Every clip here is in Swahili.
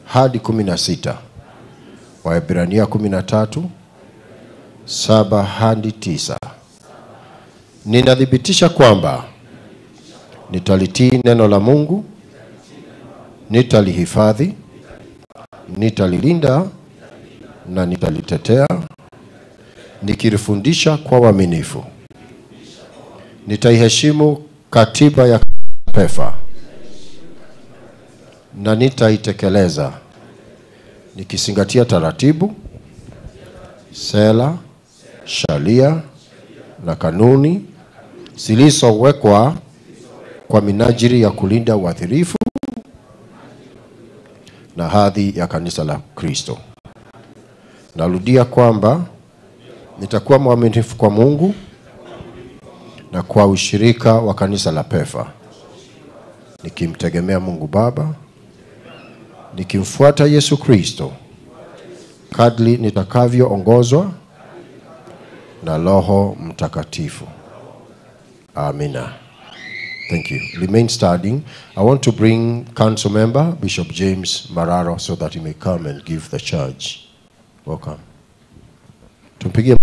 hadi kumi na sita Waebrania kumi na tatu saba hadi tisa Ninathibitisha kwamba nitalitii neno la Mungu, nitalihifadhi, nitalilinda na nitalitetea, nikilifundisha kwa uaminifu. Nitaiheshimu katiba ya PEFA na nitaitekeleza nikizingatia taratibu, sera, sheria na kanuni zilizowekwa kwa minajili ya kulinda uadhirifu na hadhi ya kanisa la Kristo. Narudia kwamba nitakuwa mwaminifu kwa Mungu na kwa ushirika wa kanisa la PEFA, nikimtegemea Mungu Baba, nikimfuata Yesu Kristo kadri nitakavyoongozwa na Roho Mtakatifu. Amina. Thank you. Remain standing. I want to bring council member Bishop James Mararo so that he may come and give the charge. Welcome. Tumpigie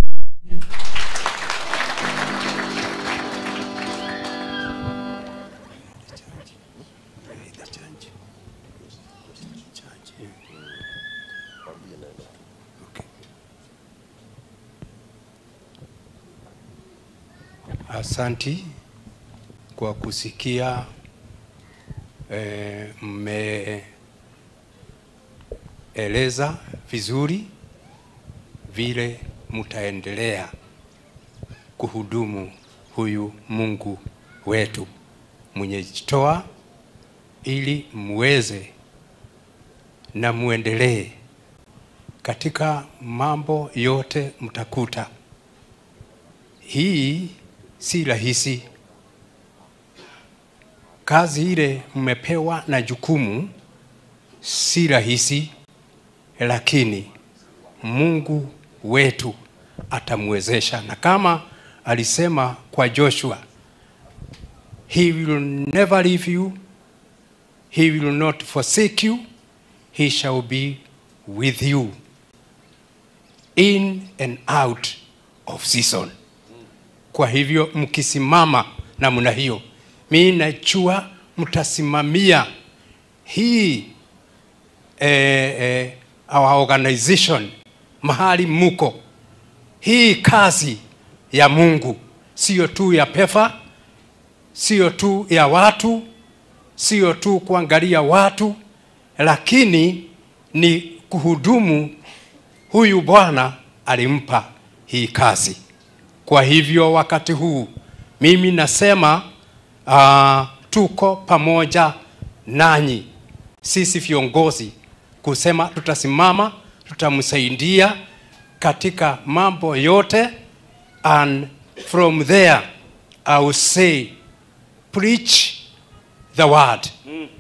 Asanti kwa kusikia eh, mmeeleza vizuri vile mtaendelea kuhudumu huyu Mungu wetu mwenye jitoa ili muweze na muendelee katika mambo yote mtakuta hii si rahisi. Kazi ile mmepewa na jukumu si rahisi, lakini Mungu wetu atamwezesha, na kama alisema kwa Joshua, he will never leave you, he will not forsake you, he shall be with you in and out of season. Kwa hivyo mkisimama namna hiyo, mi najua mtasimamia hii eh, eh, our organization mahali muko, hii kazi ya Mungu sio tu ya PEFA, sio tu ya watu, sio tu kuangalia watu, lakini ni kuhudumu. Huyu Bwana alimpa hii kazi. Kwa hivyo wakati huu mimi nasema uh, tuko pamoja nanyi sisi viongozi kusema tutasimama, tutamsaidia katika mambo yote, and from there I will say preach the word,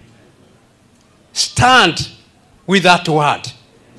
stand with that word,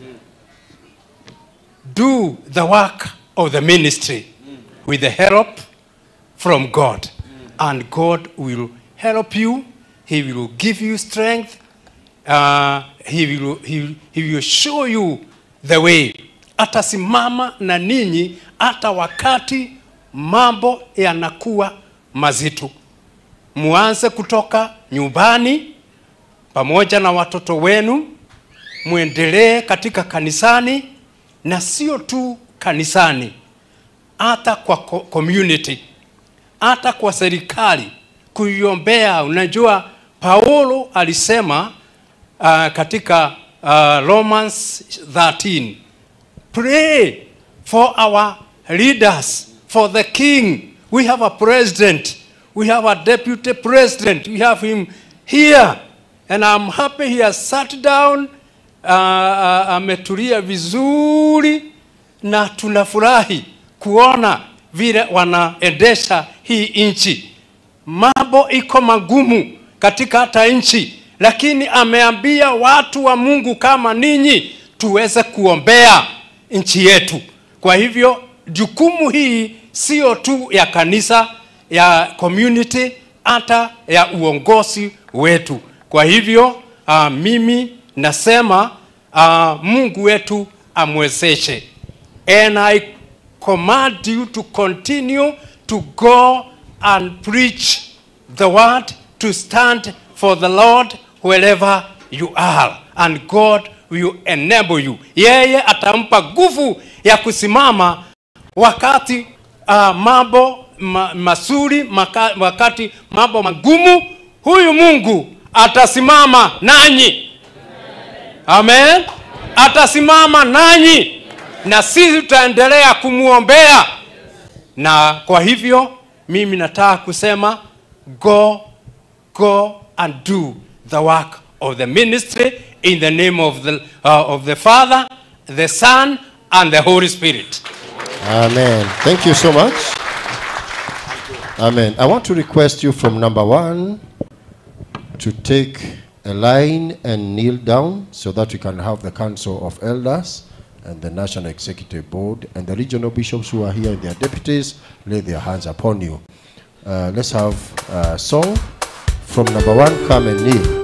do the work of the ministry with the help from God. And God will help you. He will give you strength. Uh, he, will, he, he will show you the way. Atasimama na ninyi hata wakati mambo yanakuwa mazito. Muanze kutoka nyumbani pamoja na watoto wenu, muendelee katika kanisani na sio tu kanisani hata kwa co- community, hata kwa serikali kuiombea. Unajua, Paulo alisema uh, katika uh, Romans 13 pray for our leaders, for the king. We have a president, we have a deputy president, we have him here, and I'm happy he has sat down uh, uh, ametulia vizuri na tunafurahi kuona vile wanaendesha hii nchi. Mambo iko magumu katika hata nchi, lakini ameambia watu wa Mungu kama ninyi tuweze kuombea nchi yetu. Kwa hivyo jukumu hii sio tu ya kanisa, ya community, hata ya uongozi wetu. Kwa hivyo uh, mimi nasema uh, mungu wetu amwezeshe and i command you to continue to go and preach the word to stand for the lord wherever you are and god will enable you yeye atampa nguvu ya kusimama wakati uh, mambo ma, mazuri maka, wakati mambo magumu huyu mungu atasimama nanyi amen atasimama nanyi na sisi tutaendelea kumwombea na kwa hivyo mimi nataka kusema go go and do the work of the ministry in the name of the, uh, of the father the son and the holy spirit Amen. Thank you so much. Amen. I want to request you from number one to take a line and kneel down so that we can have the Council of Elders and the National Executive Board and the regional bishops who are here and their deputies lay their hands upon you. Uh, let's have a song from number one. Come and kneel.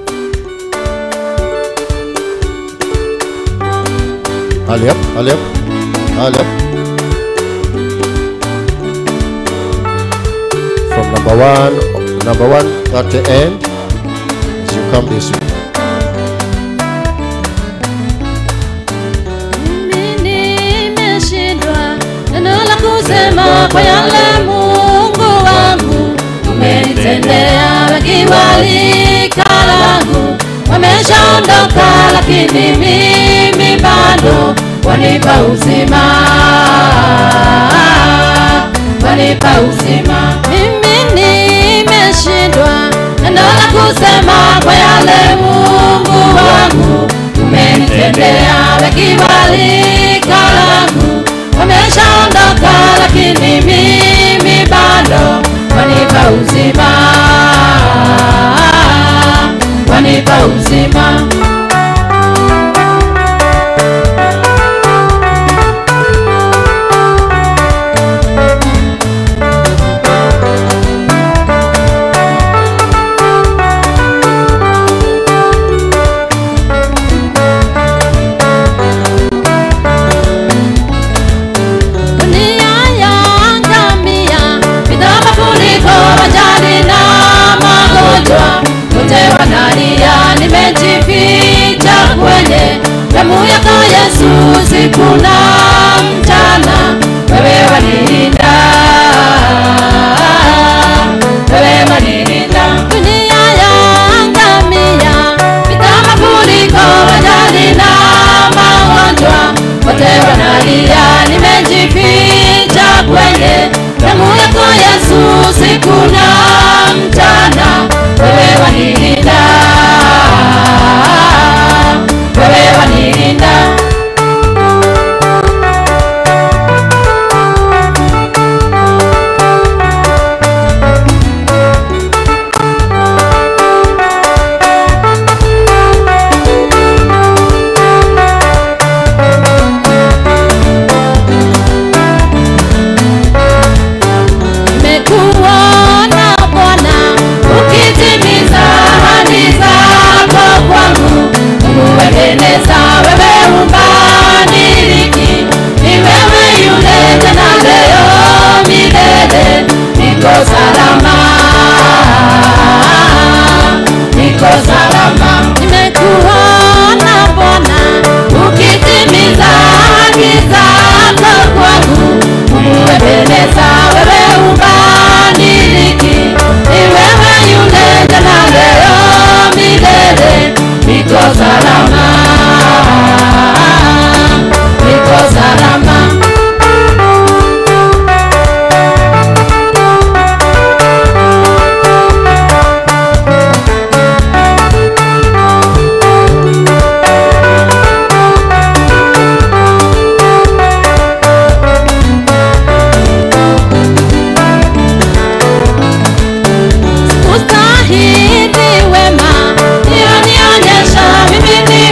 Ali up, Ali up, Ali up. From number one, number one at the end, as you come this way. Mimi nimeshindwa neno la kusema kwa yale Mungu wangu umenitendea. Wengi walika langu wameshaondoka, lakini mimi bado wanipa uzima, wanipa uzima. Mimi nimeshindwa neno la kusema kwa yale Mungu wangu umenitendea wengi walika langu wameshaondoka, lakini mimi bado wanipa uzima, wanipa uzima. dunia yaangamia, vita, mafuriko, ajali na magonjwa, wote wanalia, nimejificha kwenye damu yako Yesu, usiku na mchana, wewe wanilinda, wewe wanilinda. Dunia yaangamia, vita, mafuriko, ajali na magonjwa, wote wanalia, nimejificha kwenye damu yako Yesu, usiku na mchana, wewe wanilinda, wewe wanilinda. Nimekuona Bwana ukitimiza ahadi zako kwangu, umuendeleza wewe umbadiliki, ni wewe yule tena leo milele, niko salama, niko salama. Nimekuona Bwana ukitimiza ahadi zako kwangu, umuendeleza wewe ubadiliki, ni wewe yule jana leo milele, niko salama, niko salama. Ustahili wema, nionyesha mimi ni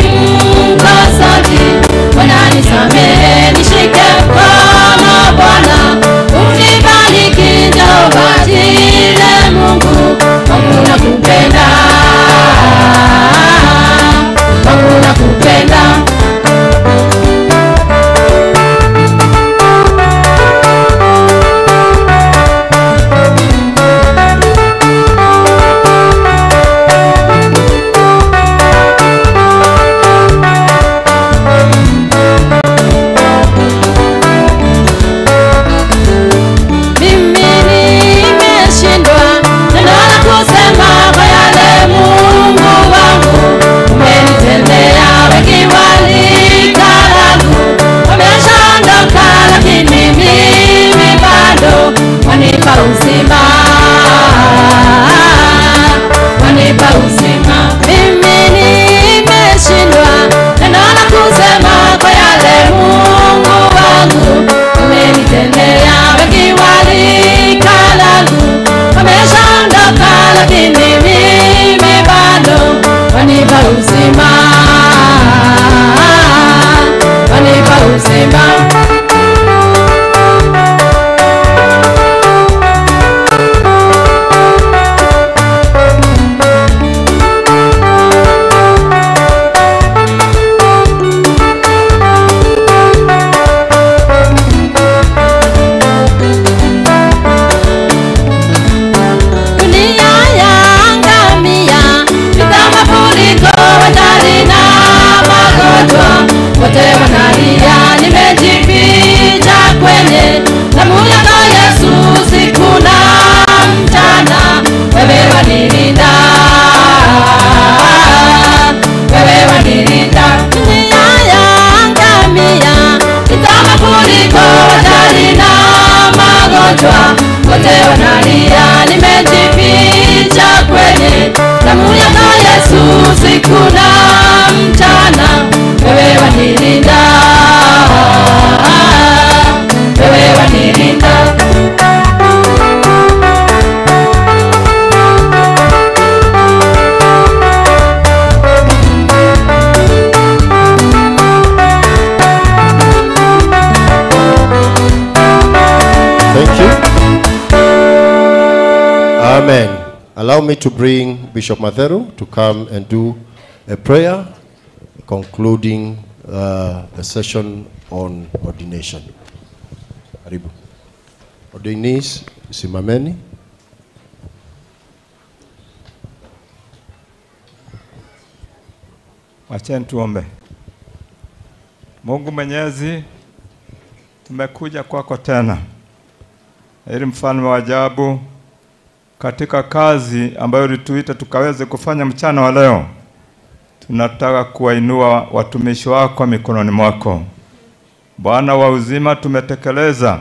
Allow me to bring Bishop Matheru to come and do a prayer concluding uh, the session on ordination. Karibu. Ordainees, simameni. Wacheni tuombe. Mungu Mwenyezi, tumekuja kwako tena ili mfalme wa ajabu, katika kazi ambayo ulituita tukaweze kufanya mchana wa leo, tunataka kuwainua watumishi wako mikononi mwako. Bwana wa uzima, tumetekeleza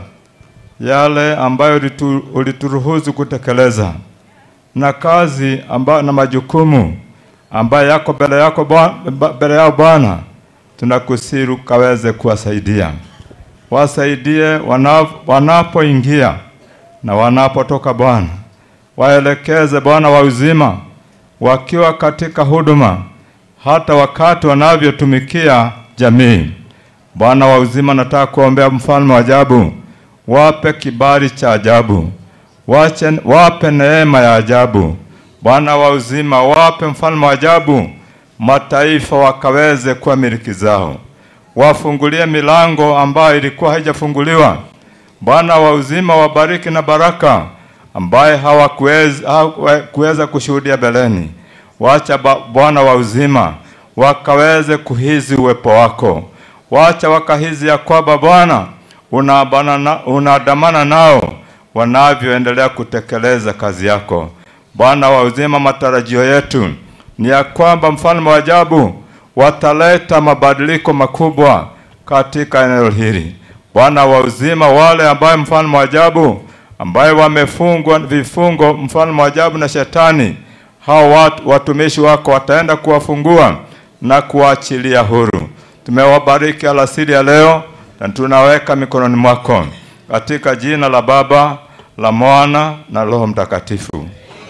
yale ambayo ulitu, ulituruhusu kutekeleza na kazi ambayo na majukumu ambayo yako mbele yako Bwana- ba- mbele yao Bwana, tunakusiru kaweze kuwasaidia, wasaidie wana- wanapoingia na wanapotoka Bwana, waelekeze Bwana wa uzima, wakiwa katika huduma, hata wakati wanavyotumikia jamii. Bwana wa uzima, nataka kuombea mfalme wa ajabu, wape kibali cha ajabu, wache, wape neema ya ajabu. Bwana wa uzima, wape mfalme wa ajabu, mataifa wakaweze kuwa miliki zao, wafungulie milango ambayo ilikuwa haijafunguliwa. Bwana wa uzima, wabariki na baraka ambaye hawakuweza hawakuweza kushuhudia beleni. Wacha ba- Bwana wa uzima wakaweze kuhizi uwepo wako, wacha wakahizi ya kwamba Bwana unaabana na- unaandamana nao wanavyoendelea kutekeleza kazi yako. Bwana wa uzima, matarajio yetu ni ya kwamba mfalme wa ajabu wataleta mabadiliko makubwa katika eneo hili. Bwana wa uzima, wale ambaye mfalme wa ajabu ambaye wamefungwa vifungo mfalme wa ajabu na shetani, hao watu, watumishi wako wataenda kuwafungua na kuwaachilia huru. Tumewabariki alasiri ya leo na tunaweka mikononi mwako katika jina la Baba, la Mwana na Roho Mtakatifu.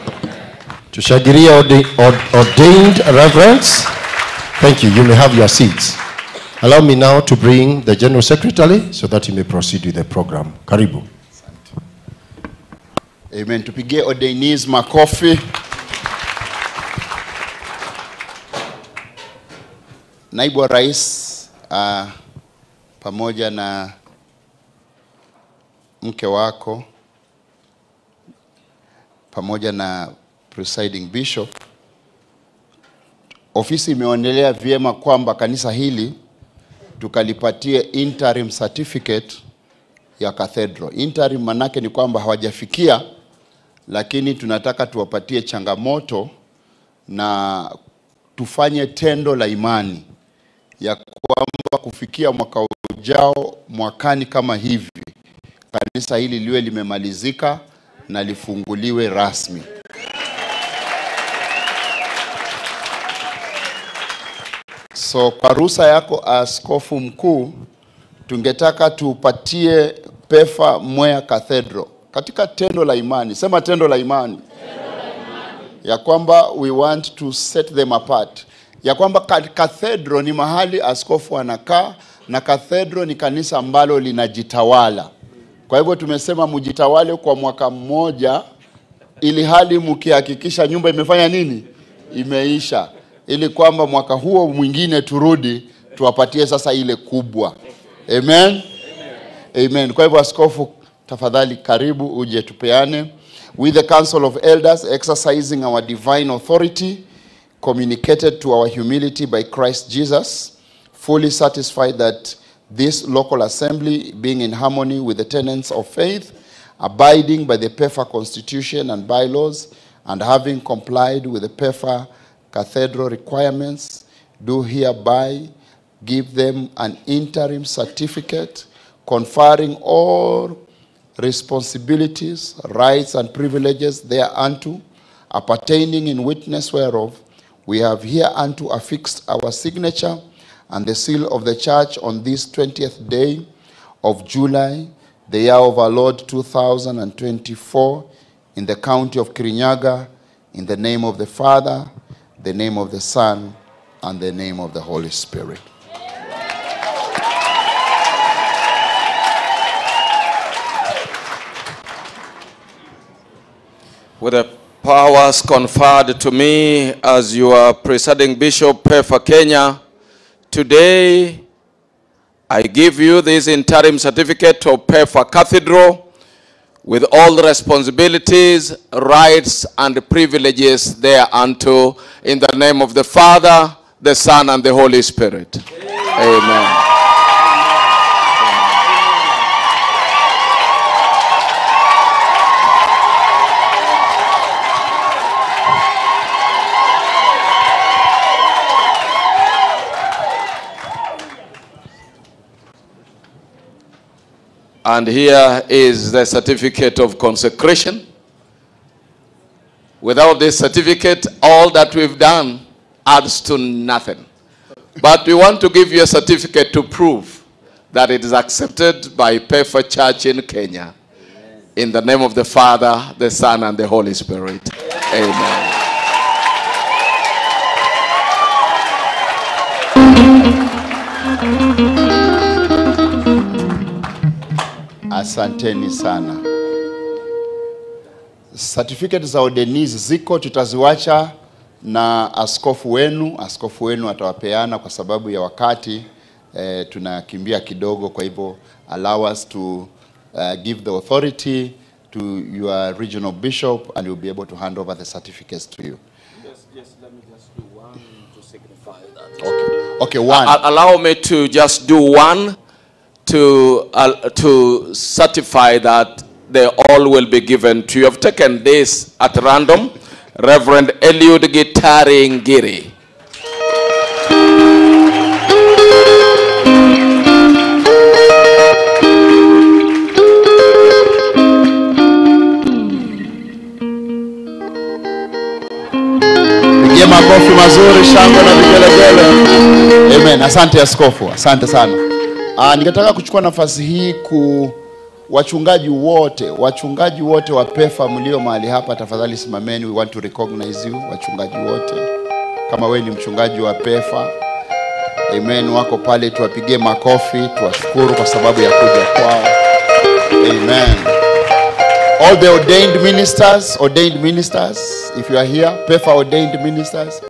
Tushangilie ordi- ord- ordained reverends. Thank you. You may have your seats. Allow me now to bring the General Secretary so that he may proceed with the program. Karibu. Amen. Tupigie ordainees makofi. Naibu wa Rais uh, pamoja na mke wako pamoja na presiding bishop, ofisi imeonelea vyema kwamba kanisa hili tukalipatie interim certificate ya cathedral. Interim manake ni kwamba hawajafikia, lakini tunataka tuwapatie changamoto na tufanye tendo la imani ya kwamba kufikia mwaka ujao, mwakani kama hivi, kanisa hili liwe limemalizika na lifunguliwe rasmi. So kwa ruhusa yako askofu mkuu, tungetaka tupatie PEFA Mwea Cathedral katika tendo la imani. Sema tendo la imani, ya kwamba we want to set them apart, ya kwamba ka- cathedral ni mahali askofu anakaa na cathedral ni kanisa ambalo linajitawala. Kwa hivyo tumesema mjitawale kwa mwaka mmoja, ili hali mkihakikisha nyumba imefanya nini, imeisha, ili kwamba mwaka huo mwingine turudi tuwapatie sasa ile kubwa. Amen. Amen. Kwa hivyo askofu, tafadhali karibu uje tupeane. with the council of elders exercising our divine authority communicated to our humility by Christ Jesus, fully satisfied that this local assembly, being in harmony with the tenets of faith, abiding by the PEFA constitution and bylaws, and having complied with the PEFA cathedral requirements, do hereby give them an interim certificate conferring all responsibilities, rights, and privileges thereunto, appertaining in witness whereof, we have hereunto affixed our signature and the seal of the church on this 20th day of July, the year of our Lord 2024, in the county of Kirinyaga, in the name of the Father, the name of the Son, and the name of the Holy Spirit. With the powers conferred to me as your presiding bishop for Kenya, today I give you this interim certificate of PEFA Cathedral with all the responsibilities, rights, and privileges thereunto in the name of the Father, the Son, and the Holy Spirit. Amen. And here is the certificate of consecration. Without this certificate, all that we've done adds to nothing. But we want to give you a certificate to prove that it is accepted by Pefa Church in Kenya. In the name of the Father, the Son, and the Holy Spirit. Amen. Asanteni sana. Certificate za udenizi ziko, tutaziwacha na askofu wenu. Askofu wenu atawapeana kwa sababu ya wakati eh, tunakimbia kidogo, kwa hivyo allow us to uh, give the authority to your regional bishop and you'll be able to hand over the certificates to you. Okay, okay one. Al- allow me to just do one to, uh, to certify that they all will be given to you. I've taken this at random. Reverend Eliud Gitari Ngiri. Pigie makofi mazuri, shangwe na vigelegele. Amen. Asante askofu, asante sana. Ah, ningetaka kuchukua nafasi hii ku wachungaji wote, wachungaji wote wa PEFA mlio mahali hapa, tafadhali simameni. We want to recognize you, wachungaji wote. Kama wewe ni mchungaji wa PEFA, amen, wako pale, tuwapigie makofi, tuwashukuru kwa sababu ya kuja kwao. Amen. All the ordained ministers, ordained ministers, if you are here, PEFA ordained ministers,